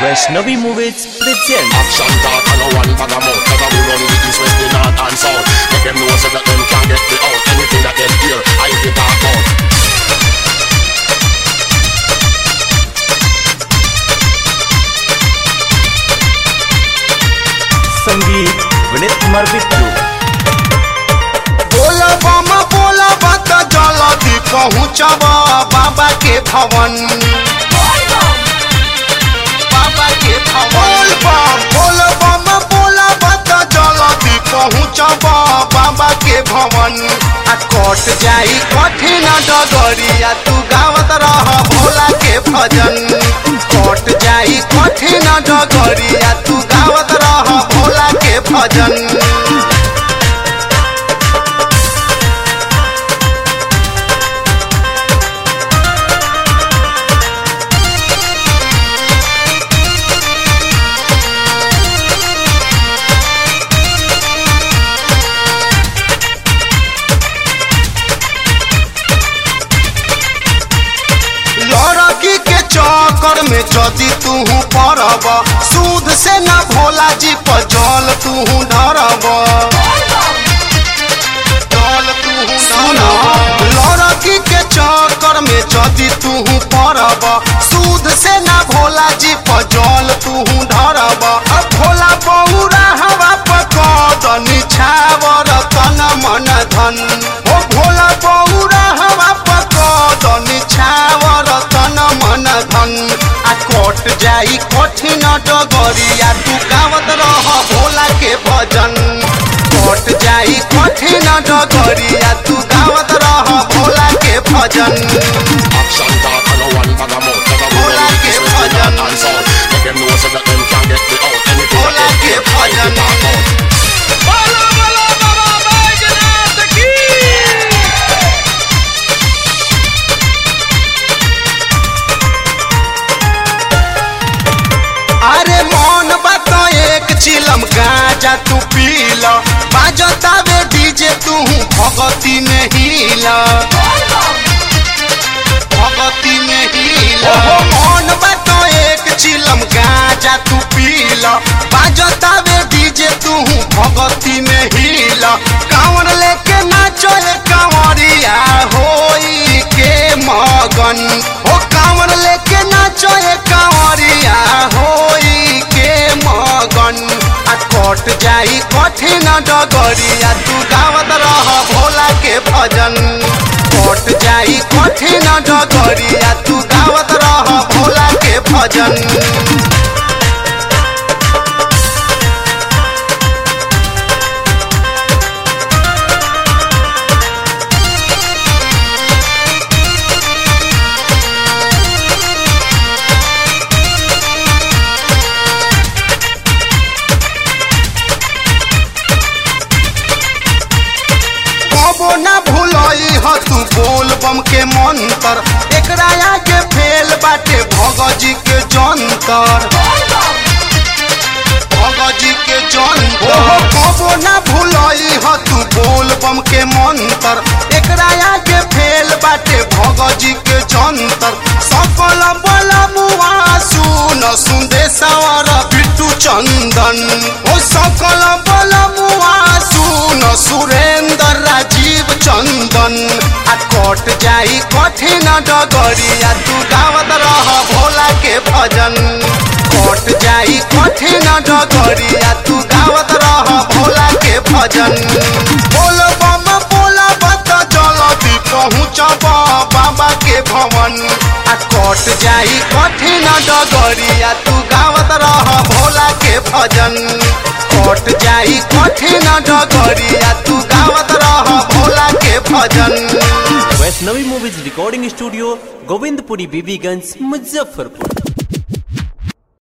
Vaishnavi Movies present Action talk and no one bag a mouth Never we run the east, west, the north and south Make them know so that them can't get me out Anything that them hear, I get talk out संगीत विनीत कुमार बिट्टू बोला बामा बोला बात जल्दी पहुँचब बाबा के भवन बाबा के भवन बोल बामा बोला बात जल्दी पहुँचब बाबा के भवन आ कट जाई कठिन डगरिया तू गावत रह भोला के भजन कट जाई कठिन डगरिया तू गावत रह भोला के भजन लड़की के चक्कर में जदि तू पड़ब सूद से न भोला जी पर जल तू ढरब जल तू ढरब लड़की के चक्कर में जदि तू पड़ब सूद से न भोला जी पर जल तू ढरब अब भोला बौरा हवा पकड़ निछावर तन मन धन ओ भोला बौरा हवा पकड़ निछावर तन मन धन आ कट जाई कठिन डगरिया तू गावत रह भोला के भजन कट जाई कठिन डगरिया तू गावत रह भोला के भजन Action talk and no one bag a mouth Never we Bola run the ke east, west, the bhajan. north and south Make them know so that them can't get me out Anything Bola that ke them hear, I bhajan. get talk out अरे मौन बात एक चिलम गाजा तू पील बाजतावे DJ तू भगती में हिल भगती में हिल मौन बात एक चिलम गाजा तू पील बाजतावे डीजे तू भगती में हिल कांवर लेके नाचो ए कांवरिया होई के मगन ओ कांवर लेके नाचो ए कांवरिया होई के मगन आ कट जाई कठिन डगरिया तू गावत रह भोला के भजन कट जाई कठिन डगरिया तू गावत रह भोला के भजन कबो ना भूलई ह तू बोल बम के मंत्र एकरा आगे फेल बाटे भगजी के जंतर भगजी के जंतर कबो ना भूलई ह तू बोल बम के मंत्र एकरा आगे फेल बाटे भगजी के जंतर सकल बल मुआ सुन सुंदेशवर बिट्टू चंदन ओ सकल बल मुआ सुन सुरेंद्र राजीव चंदन आ कट जाई कठिन डगरिया तू गावत रह भोला के भजन कट जाई कठिन डगरिया तू गावत रह भोला के भजन बोल बम बोला बत जल्दी पहुँचब बाबा के भवन आ कट जाई कठिन डगरिया तू गावत रह भोला के भजन कट जाई कठिन डगरिया तू गावत रह भोला के भजन Vaishnavi movies recording studio Govindpuri Bibiganj Muzaffarpur